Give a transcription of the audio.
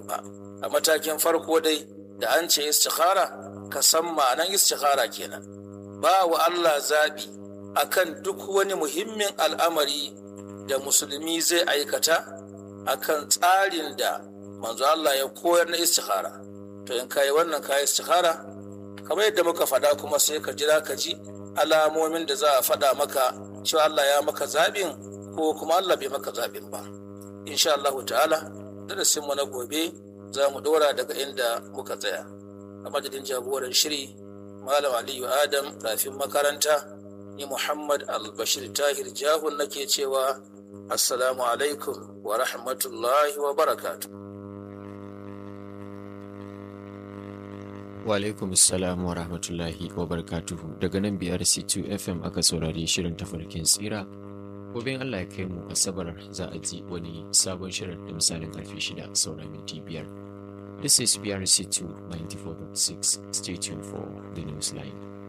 ba a matakin farko dai da an ce istikhara ka san ma'anan istikhara kenan ba wa Allah zaɓi akan duk wani muhimmin al'amari da musulmi zai aikata akan tsarin da manzo Allah ya koyar na istikhara to in kai wannan kai istikhara kamar yadda muka faɗa kuma sai ka jira ka ji alamomin da za a faɗa maka cewa Allah ya maka zaɓin ko kuma Allah bai maka zaɓin ba insha Allah ta'ala darasin mu na gobe za mu ɗora daga inda muka tsaya a madadin jagoran shiri malam aliyu adam rafin makaranta ni muhammad albashir tahir jahun nake cewa assalamu alaikum wa rahmatullahi wa barakatu wa alaikum assalam wa rahmatullahi wa barakatuhu daga nan biyar c2 fm aka saurari shirin tafarkin tsira gobe allah ya kai mu asabar za a ji wani sabon shirin da misalin karfe shida saura minti biyar This is BRC2 94.6. Stay tuned for the news line.